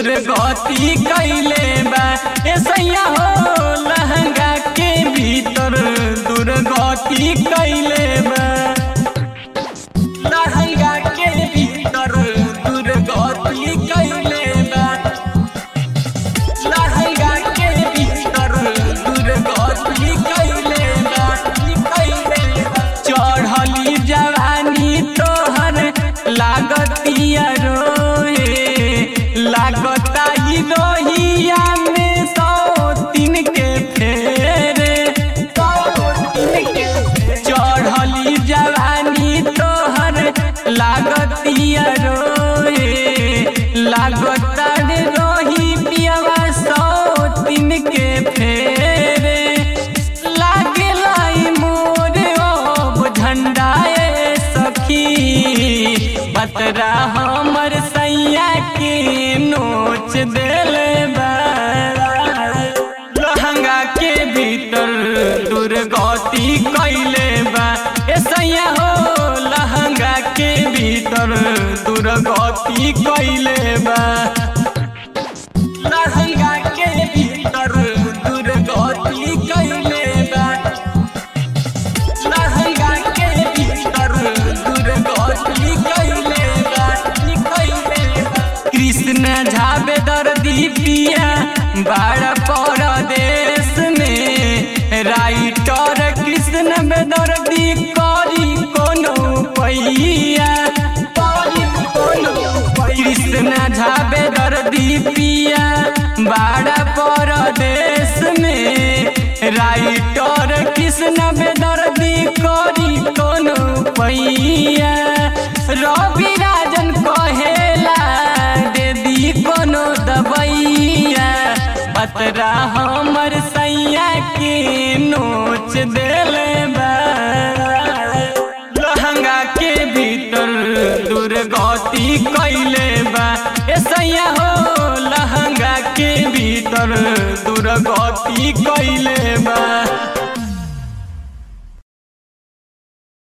दुर्गति कैले बा ए सैया हो लहंगा के भीतर दुर्गति कैले बा लहंगा के भीतर दुर्गति कैले बा लहंगा के भीतर दुर्गति कैले बा कैले बा चढ़ली जवानी तोहर लागतिया रोए लागता ही रोहिया में सौ तीन के फेरे सौ तीन के चढ़ली जवानी तोहर लागतिया रोए लागता रे रोही पियवा सौ तीन के फेरे लागेला ई मोर अब झंडाए सखी बतरा हमर सैया के नोच देले बा लहंगा के भीतर दुर्गति कैले बा ए सैया हो लहंगा के भीतर दुर्गति कैले बा लहंगा के भीतर दुर्गति कैले बा लहंगा के भीतर दुर्गति कैले बा कैले बा कृष्ण झाबे दर्दी पिया बाड़ परदेश में राइटर कृष्ण बेदर्दी करी कोनो पैया करी कोनो कृष्ण झाबे दर्दी पिया बाड़ परदेश में राइटर कृष्ण बेदर्दी करी कोनो पैया रवि राजन कहेला दे दी कोनो दबैया बतरा हमर सैया के नोच देले बा लहंगा के भीतर दुर्गति कैले बा ए सैया हो लहंगा के भीतर दुर्गति कैले बा